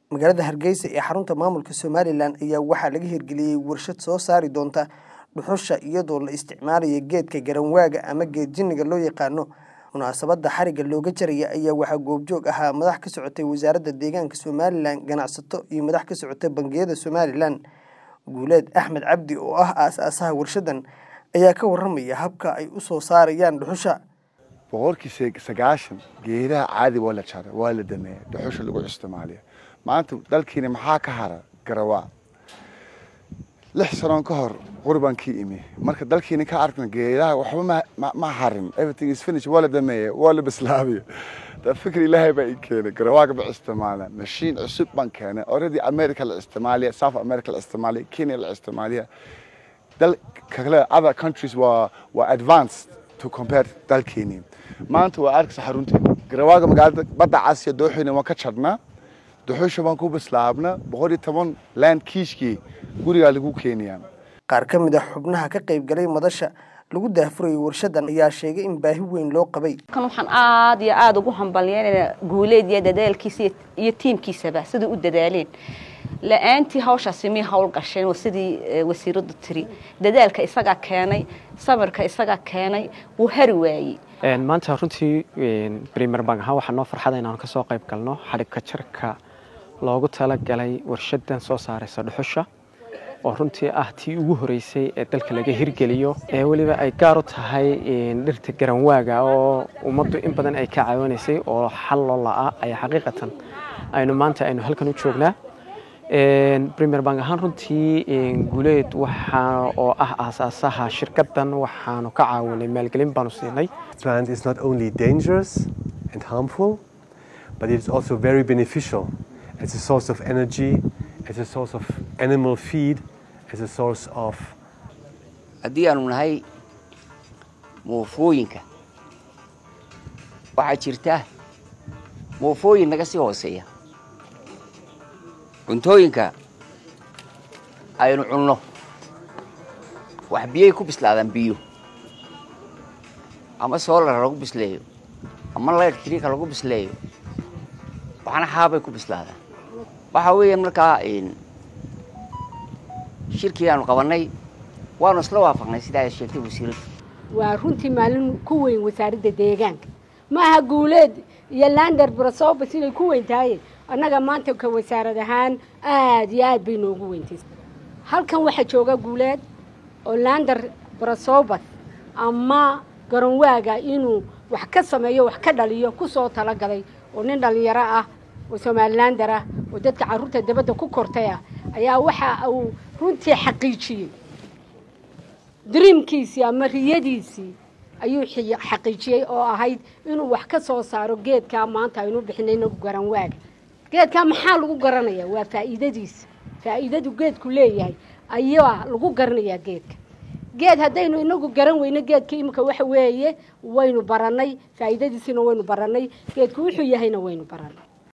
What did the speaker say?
magaalada hargeysa ee xarunta maamulka somalilan ayaa waxaa laga hirgeliyey warshad soo saari doonta dhuxusha iyadoo la isticmaalayo geedka garanwaaga ama geed jinniga loo yaqaano munaasabadda xarigga looga jaraya ayaa waxaa goobjoog ahaa madax ka socotay wasaaradda deegaanka somalilan ganacsato iyo madax ka socotay bangiyada somalilan guuleed axmed cabdi oo ah aas-aasaha warshadan ayaa ka waramaya habka ay u soo saarayaan dhuxusha boqolkii sagaashan geedaha caadi waa la jaray waa la dameeyay dhuxusha lagu isticmaaliya maanta dalkiina maxaa ka hara garawaa lix sanoon ka hor qurbaan kii imi marka dalkiina ka arkna geedaha waxba ma harin everything is finished waa la dameeyay waa la bislaabiya da fikir ilaahay baa ii keenay garawaaga ba isticmaala mashiin cusub baan keenay already america la isticmaaliya south america la isticmaaliya kenya la isticmaaliya dal kale other countries waa waa advanced to compare dalkeeni maanta waa arkaysa xarunteena garawaaga magaalada badda casiya dooxeyna waan ka jarnaa duxusha baan ku bislaabna boqol iyo toban land kiishkii gurigaa lagu keenayaa qaar ka mid a xubnaha ka qayb galay madasha lagu daahfurayay warshadan ayaa sheegay in baahi weyn loo qabay kan waxaan aada iyo aada ugu hambalyeynayna guuleed iyo dadaalkiisa iyo tiimkiisaba siday u dadaaleen la-aantii hawshaasi mii hawl gasheen sidii wasiiradu tiri dadaalka isagaa keenay samirka isagaa keenay wuu hari waayey maanta runtii brimer bank ahaan waxaa noo farxada inaanu kasoo qayb galno xadhibka jarka loogu talagalay warshadan soo saaraysa dhuxusha oo runtii ah tii ugu horeysay ee dalka laga hirgeliyo ee weliba ay gaar u tahay dhirta garanwaaga oo ummaddu in badan ay ka caawinaysay oo xal loo la-a ay xaqiiqatan aynu maanta aynu halkan u joognaa premier bank ahaan runtii guuleed waxaa oo ah aasaasaha shirkadan waxaanu ka caawinay maalgelin baanu siinay plant is not only dangerous and harmful but it is also very beneficial as a source of energy as a source of animal feed as a source of haddii aanu nahay muufooyinka waxaa jirta muufooyin naga sii hooseeya cuntooyinka aynu cunno wax biyay ku bislaadaan biyo ama soolara lagu bisleeyo ama lectrika lagu bisleeyo waxna xaabay ku bislaadaan waxaa weeyaan markaa shirkii aanu qabannay waanu isla waafaqnay sidaa ay sheegtay wasiiraddu waa runtii maalin ku weyn wasaaradda deegaanka ma aha guuleed iyo lander brasobas inay ku weyn tahay annaga maanta ka wasaarad ahaan aada iyo aad bay noogu weyntay halkan waxaa jooga guuleed oo lander brasobas ama garonwaaga inuu wax ka sameeyo wax ka dhaliyo kusoo talagalay oo nin dhallinyaro ah oo somalilander ah oo dadka carruurta dabadda ku kortay ah ayaa waxa uu runtii xaqiijiyey dreamkiisii ama riyadiisii ayuu xaqiijiyey oo ahayd inuu wax ka soo saaro geedkaa maanta aynu bixinayno garanwaaga geedkaa maxaa lagu garanayaa waa faa'iidadiisa faa'iidadu geedku leeyahay ayaa lagu garanayaa geedka geed haddaynu inagu garan weyno geedka imika waxa weeye waynu barannay faa'iidadiisina waynu barannay geedku wuxuu yahayna waynu barannay